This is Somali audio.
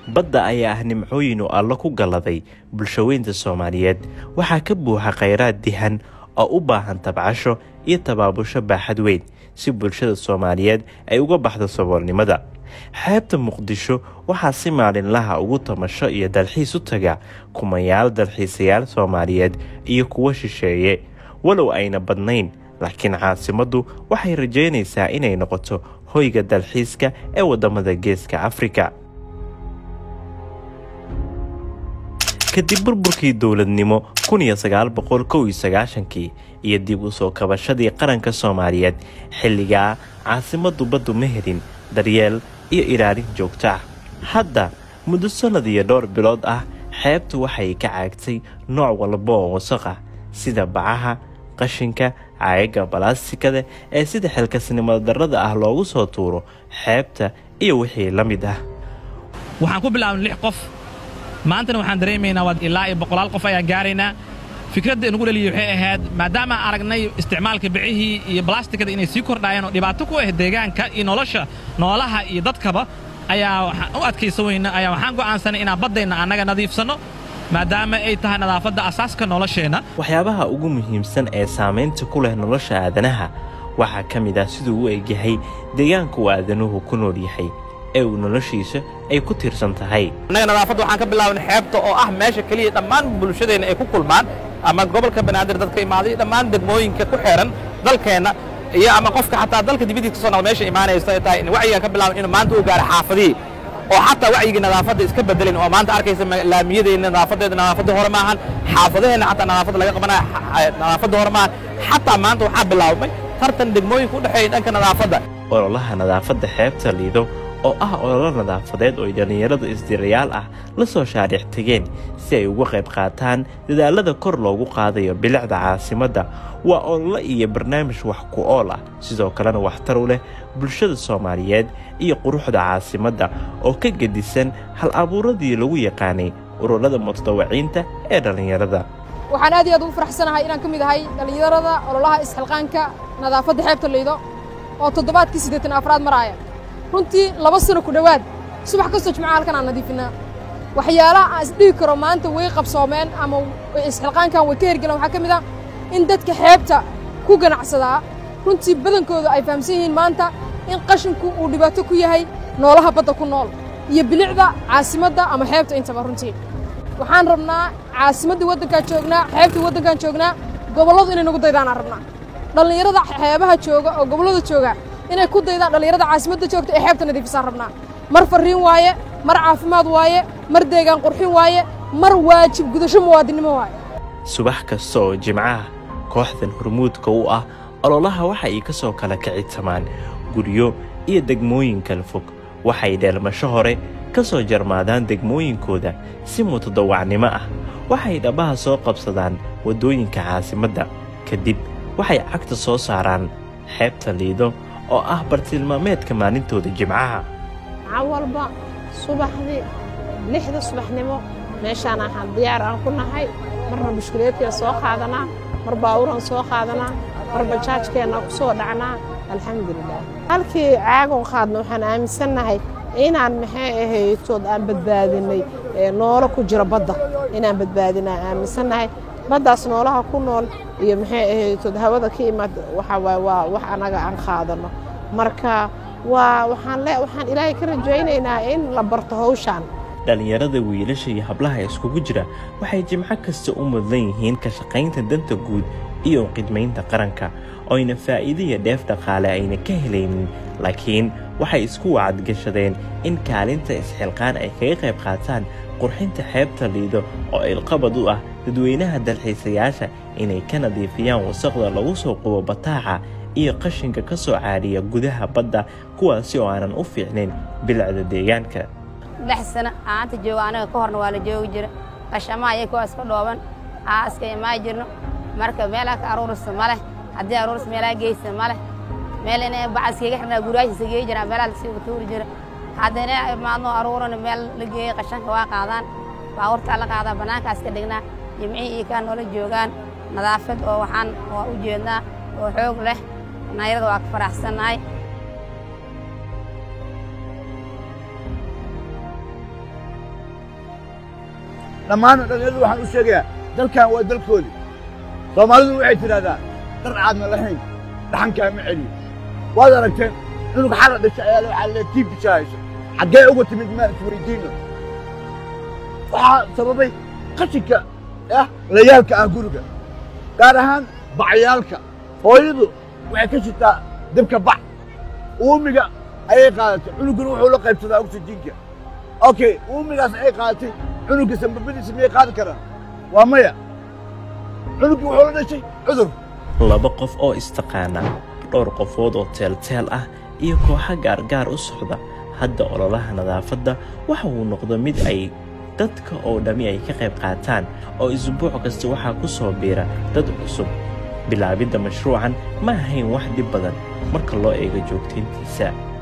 badda ayaa ah nimcooyin uu allo ku galladay bulshaweynta soomaaliyeed waxaa ka buuxa khayraad dihan oo u baahan tabcasho iyo tabaabusho baaxad weyn si bulshada soomaaliyeed ay uga baxdo saboolnimada xeebta muqdisho waxaa si maalinlaha ugu tamasho iyo dalxiis u taga kumayaal dalxiisayaal soomaaliyeed iyo kuwo shisheeye walow ayna badnayn laakiin caasimaddu waxay rajeynaysaa inay noqoto hoyga dalxiiska ee waddamada geeska afrika kadib burburkii dowladnimo kii iyo dib u soo kabashadii qaranka soomaaliyeed xilligaa caasimaddu baddu ma helin daryeel iyo ilaalin joogto ah hadda muddo sannad iyo dhowr bilood ah xeebtu waxay ka caagtay nooc walba oo wasaq ah sida bacaha qashinka caayaga balaasikada ee sida xilkasnimada darrada ah loogu soo tuuro xeebta iyo wixii la mid ah waxaan ku bilaabnay lix qof maantana waxaan dareemaynaa waa ilaa iyo boqolaal qof ayaan gaaraynaa fikradda inugu dhaliyay waxay ahayd maadaama aragnay isticmaalka bicihii iyo balastikada inay sii kordhaayeen oo dhibaato ku ah deegaanka iyo nolosha noolaha iyo dadkaba ayaa waxaan u adkaysan weyna ayaa waxaan go'aansanay inaan baddayna annaga nadiifsanno maadaama ay tahay nadaafadda asaaska nolosheenna waxyaabaha ugu muhiimsan ee saamaynta ku leh nolosha aadanaha waxaa ka mid ah siduu u egyahay deegaanka uu aadanuhu ku nool yahay ee uu noloshiisa ay ku tiirsan tahay annaga nadaafadda waxaan ka bilaabnay xeebta oo ah meesha keliya dhammaan bulshadeenna ay ku kulmaan ama gobolka banaadir dadka imaaday dhammaan degmooyinka ku xeehan dalkeenna iyo ama qofka xataa dalka dibadiis ka soo noqda meesha imaanaysa ay tahay in wacyigaan ka bilaabnay inuu maanta uu gaaro xaafadihii oo xataa wacyigii nadaafadda iska bedelin oo maanta arkaysa laamiyadeenna nadaafadeeda nadaafadda hore maahan xaafadaheenna xataa nadaafadda laga qabanaya nadaafadda hore maahan xataa maanta waxaa bilaabmay tartan degmooyinka u dhexeeya dhanka nadaafadda ololaha nadaafadda xeebta liido oo ah ololo nadaafadeed oo ay dhallinyarada isdirayaal ah la soo shaariix tegeen si ay uga qayb qaataan dadaalada kor loogu qaadayo bilicda caasimadda waa ololo iyo barnaamij wax ku ool ah sidoo kalena waxtar u leh bulshada soomaaliyeed iyo quruxda caasimadda oo ka gedisan hal abuuradii lagu yaqaanay ururada mutadawaciinta ee dhallinyarada waxaan aad iyo aad ugu faraxsanahay inaan ka mid ahay dhallinyarada ololaha isxilqaanka nadaafadda xeebta liido oo toddobaadkii siddeetan afraad maraaya runtii laba sano ku dhowaad subax kastoo jimcaha halkan aan nadiifinaa waxyaalaha aan isdhihi karo maanta way qabsoomeen ama isxilqaankan way ka hergeleen waxaa ka mid ah in dadka xeebta ku ganacsadaa runtii badankooda ay fahamsan yihiin maanta in qashinku uu dhibaato ku yahay noolaha badda ku nool iyo bilicda caasimadda ama xeebta intaba runtii waxaan rabnaa caasimaddii waddankaan joognaa xeebtii waddankaan joognaa gobolladu inay nagu daydaanaan rabnaa dhallinyarada xeebaha jooga oo gobollada jooga inay ku daydaan dhallinyarada caasimadda joogta ee xeebta nadiifisaan rabnaa mar farriin waaye mar caafimaad waaye mar deegaan qurxin waaye mar waajib gudasho muwaadinnimo waaye subax kasta oo jimcaha kooxdan hormuudka u ah ololaha waxa ay ka soo kala kicitamaan guryo iyo degmooyin kala fog waxay dheelmasho hore ka soo jarmaadaan degmooyinkooda si mutadawacnimo ah waxay dhabaha soo qabsadaan waddooyinka caasimadda kadib waxay cagta soo saaraan xeebta liido oo ah bartilmaameedka maalintooda jimcaha maxaa walba subaxdii lixda subaxnimo meeshaan ahaan diyaar aan ku nahay marna bushkuleedkeen soo qaadanaa mar baawuran soo qaadanaa mar bajaajkeenna ku soo dhacnaa alxamdulilah halkii caagon qaadna waxaan aaminsannahay inaan maxay ahaytood aan badbaadinay noolo ku jira badda inaan badbaadinaa aaminsannahay baddaas noolaha ku nool iyo maxay ahaytood hawada ka imaad waxa waay waa wax annaga aan qaadanno marka waa waxaan le waxaan ilaahay ka rajaynaynaa in la barto hawshaan dhallinyarada wiilasha iyo hablaha iskugu jira waxay jimco kasta u mudan yihiin ka shaqaynta danta guud iyo qidmaynta qaranka oyna faa'iido iyo dheef dhaqaale ayna ka helaynin laakiin waxay isku wacadgashadeen in kaalinta isxilqaan ay kaga qayb qaataan qurxinta xeebta liido oo ilqabad u ah dadweynaha dalxiisayaasha inay ka nadiifiyaan wasaqda lagu soo qubo bataaca iyo qashinka ka soo caadhiya gudaha badda kuwaasi oo aanan u fiicnayn bilicda deegaanka lix sano aanta jooga anaga ka horna waa la joogi jira qashamaha iyo kuwa iska dhooban aa iska imaa jirno marka meelaa ka aruurisa ma leh haddii aruuris meelaa geysa ma leh meel inay bacaskiiga xirnaa guryaashiisa geeyi jiraan meelaa lasii tuuri jira haddana maadno aruurana meel la geeyey qashanka waa qaadaan baabuurtaa la qaadaa bannaankaas ka dhignaa jimcihii iyo kaa noola joogaan nadaafad oo waxaan waa u jeednaa oo xoog leh nayarada waa ka faraxsannahay dhammaan dhallinyaradu waxaan u sheegayaa dalkan waa dalkoodi soomaalidu waxay tidhahdaa dhar aadna lahayn dhaxankaa ma celiyo waad aragteen cunug xala dhashay ayaa waxaa lee tii bishaahayso xaggee uga timid maan isweydiino waxaa sababay qashinka ah layaalka ah guriga gaar ahaan bacyaalka hooyadu waxay ka shitaa dabka bac uumiga ayay qaadatay cunuguna wuxuu la qaybsadaa oksijiinka okay uumigaas ay qaadatay cunugga sambabadiisa miyay qaadi karaan waa maya cunuggii wuxuu la dhashay cudur laba qof oo istaqaana dhowr qofood oo teelteel ah iyo kooxa gaargaar u socda hadda ololaha nadaafadda waxa uu noqdo mid ay dadka oo dhammi ay ka qayb qaataan oo isbuuc kasta waxaa ku soo biira dad cusub bilaabidda mashruucan ma ahayn wax dhib badan marka loo eego joogtayntiisa